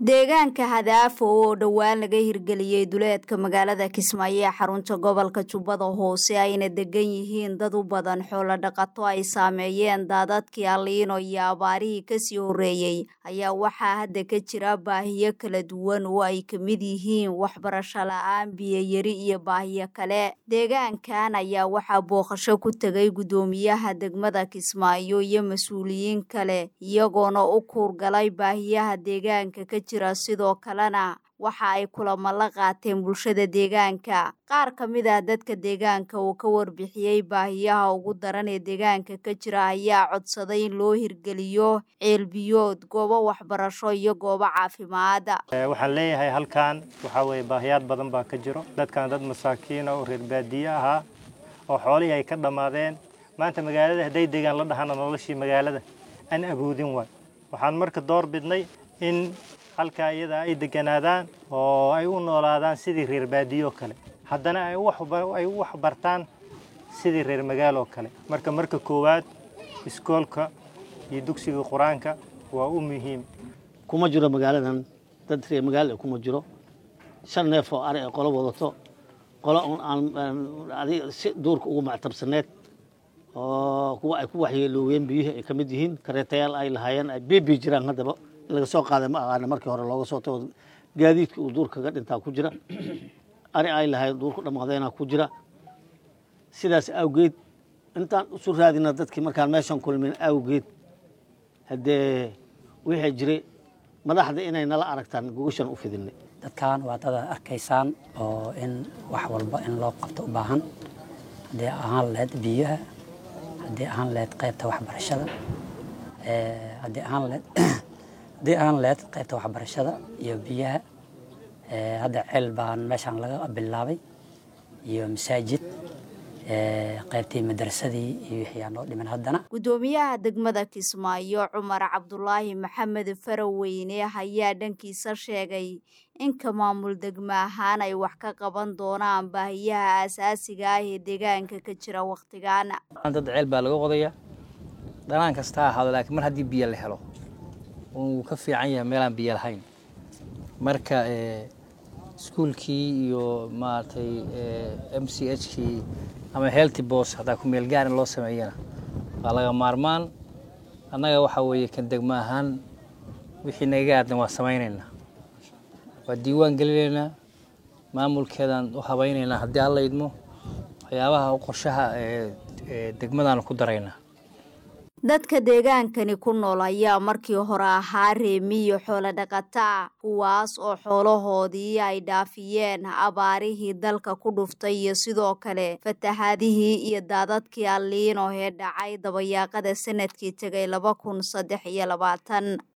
deegaanka hadaafo oo dhowaan laga hirgeliyey duleedka magaalada kismaayo ee xarunta gobolka jubbada hoose ayna degan yihiin dad u badan xoolo dhaqato ay saameeyeen daadadkii aliino iyo abaarihii kasii horeeyey ayaa waxaa hadda ka jira baahiyo kala duwan oo ay ka mid yihiin waxbarasho la-aan biyoyari iyo baahiyo kale deegaankan ayaa waxaa booqasho ku tegay guddoomiyaha degmada kismaayo iyo mas-uuliyiin kale iyagoona u kuurgalay baahiyaha deegaanka ka jira sidoo kalena waxa ay kulamo la qaateen bulshada deegaanka qaar ka mid ah dadka deegaanka oo ka warbixiyey baahiyaha ugu daran ee deegaanka ka jira ayaa codsaday in loo hirgeliyo ceelbiyood goobo waxbarasho iyo goobo caafimaad waxaan leeyahay halkan waxaa weye baahiyaad badan baa ka jiro dadkan dad masaakiina oo reer baadiye ahaa oo xoolihii ay ka dhammaadeen maanta magaalada hadday degaan la dhahana noloshii magaalada aan awoodin waay waxaan marka door bidnay in halkaa iyada ay deganaadaan oo ay u noolaadaan sidii reer baadiyo kale haddana ay u waxbartaan sidii reer magaaloo kale marka marka koowaad iskoolka iyo dugsiga qur-aanka waa u muhiim kuma jiro magaaladan dad reer magaala kuma jiro shan neef oo ari ay qolo wadato qolo un aan si duurka ugu mactabsaneed oo kuwa ay ku waxyeelooween biyihii ay ka mid yihiin kareetayaal ay lahaayeen ay beebi jiraan haddaba in laga soo qaaday ma aqaana markii hore looga soo tago gaadiidka uu duur kaga dhintaa ku jira ari ay lahaayeen duurku dhammaadeena ku jira sidaas awgeed intaan isu raadina dadkii markaan meeshan kulmin awgeed haddee wixii jiray madaxda inay nala aragtaan gogashan u fidinay dadkan waa dad arkaysaan oo in wax walba in loo qabto u baahan haddii ahaan lahayd biyaha haddii ahaan lahayd qaybta waxbarashada haddii ahaan lahayd haddii ahaan lahayd qaybta waxbarashada iyo biyaha hadda ceel baan meeshaan laga bilaabay iyo masaajid qaybtii madrasadii iyo wixii aan noo dhiman haddana guddoomiyaha degmada kismaayo cumar cabdulaahi maxamed faraweyne ayaa dhankiisa sheegay inka maamul degmo ahaan ay wax ka qaban doonaan baahiyaha aasaasiga ah ee deegaanka ka jira wakhtigan dad ceel baa laga qodayaa dhanaan kasta ha ahaado laakiin mar haddii biyo la helo wuu ka fiican yahay meelaan biyo lahayn marka iskuulkii iyo maaragtay m c h kii ama healthy bos haddaa ku meel gaar in loo sameeyana waa laga maarmaan annaga waxaa weeye kan degmo ahaan wixii nagaga aadan waa samaynaynaa waa diiwaan gelinaynaa maamulkeedaan u habaynaynaa haddii alla idmo waxyaabaha qorshaha degmadaan ku daraynaa dadka deegaankani ku nool ayaa markii hore ahaa reemiyo xoolo dhaqataa kuwaas oo xoolahoodii ay dhaafiyeen abaarihii dalka ku dhuftay iyo sidoo kale fatahaadihii iyo daadadkii alliino ee dhacay dabayaaqada sanadkii tegay laba kun saddex iyo labaatan